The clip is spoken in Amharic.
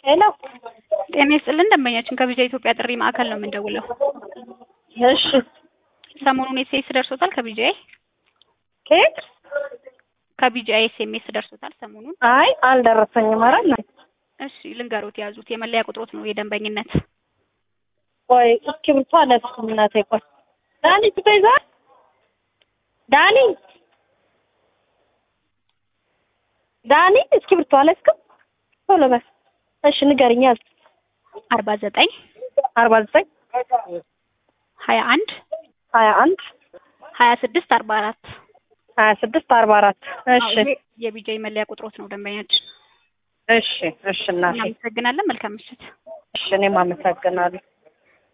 ሄሎ ጤና ይስጥልን ደንበኛችን ከቢጃ ኢትዮጵያ ጥሪ ማዕከል ነው የምንደውለው። እሺ ሰሞኑን ኤስኤምኤስ ደርሶታል ከቢጂአይ ኬት ከቢጂአይ ኤስኤምኤስ ደርሶታል ሰሞኑን? አይ አልደረሰኝም። ኧረ እናቴ እሺ ልንገሮት የያዙት የመለያ ቁጥሮት ነው የደንበኝነት ቆይ እስክሪብቶ አልያዝኩም እናቴ። ቆይ ዳኒ ትይዛል ዳኒ ዳኒ እስክሪብቶ አልያዝክም? ቶሎ በል እሺ ንገሪኝ። ያዝ አርባ ዘጠኝ አርባ ዘጠኝ ሀያ አንድ ሀያ አንድ ሀያ ስድስት አርባ አራት ሀያ ስድስት አርባ አራት እሺ የቢጂአይ መለያ ቁጥሮት ነው ደንበኛችን። እሺ እሺ እናቴ እናመሰግናለን። መልካም ምሽት። እሺ እኔም አመሰግናለሁ።